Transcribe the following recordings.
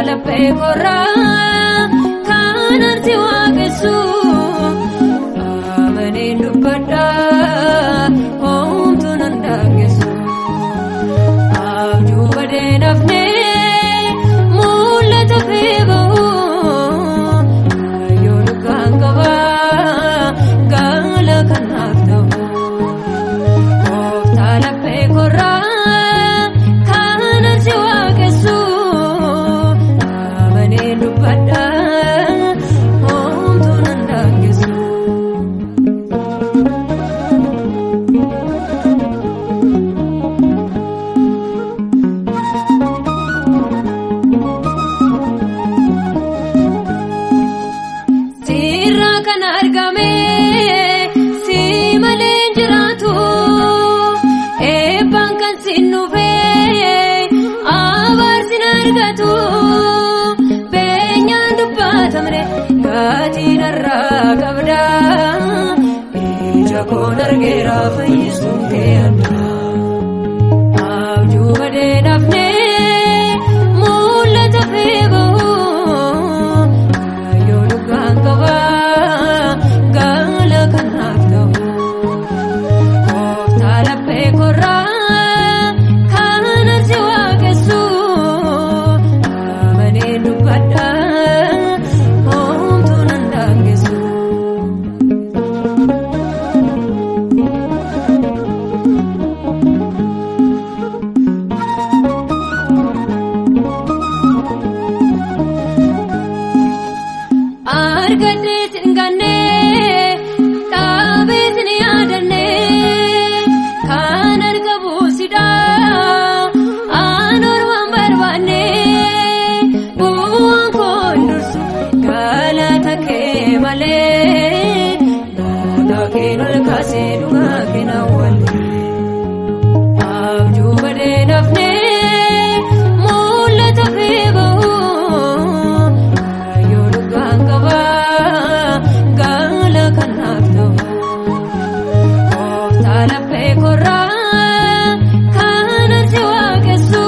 laphee korraa kanan si waaqessu amanee dubbadha homtuu nan daangessu abjuu badee nafnee mul'ata fi bahu yoo dhugaan qabaa gaala kanaaf ta'u. Kooftaa laphee korraa kanan si waaqessu amanee dubbadha homtuu nan daangessu. Sirraa kan argame si malee hin jiraatu eebbaan kan siin dhufee abaarsin argatu beenyaan dubbatamne gaatiin irraa qabda ija koon argeera fayyisuun kee adda abjuu badee nafne mul'ata fi bahu yoo dhugaan qabaa gaala kanaaf ta'u. Kooftaa laphee korraa kanan si waaqessu amanee dubbadha homtuu nan daangessu. Argadhee sin gannee dhaabee sin yaadannee kan argamu sidhaa aan ormaan barbaannee bu'uun koon dursu galata kee malee naannoo kee ol kaasee dhugaa kee na wallee. Abjuu badee nafnee mul'ata fi bahu yoo dhugaan qabaa gaala kanaaf ta'u. Kooftaa laphee korraa kanan si waaqessu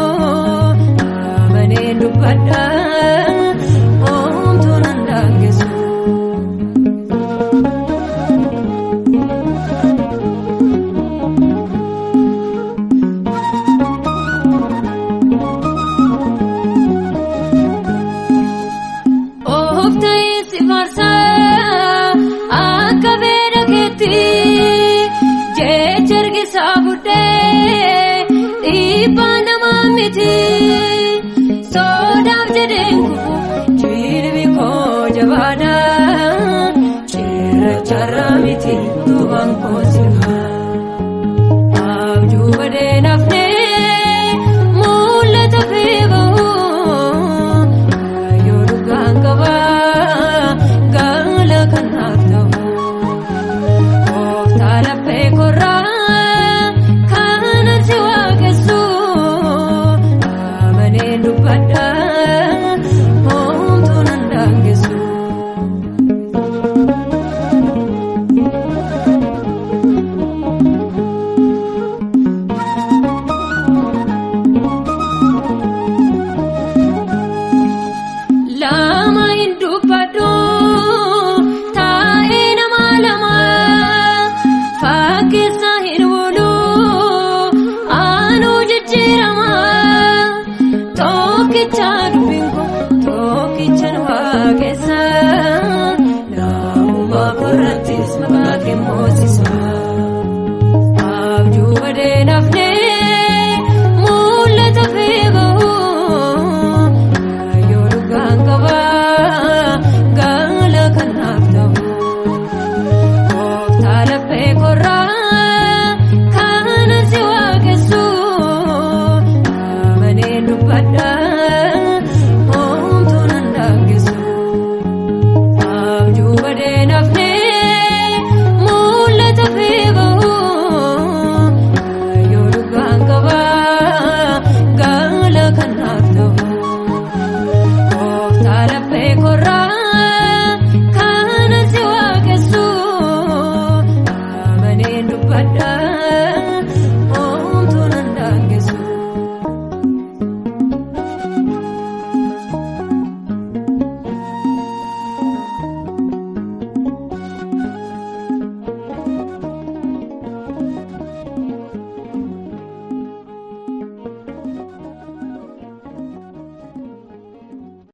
amanee dubbadha homtuu nan daangessu. Of ta'ee si faarsaa akka beela keetti jecha ergisaa buddee dhiibbaa namaa miti sodaaf jedheen kufu jilbi koo jabaadha cirracharraa miti duubaan koo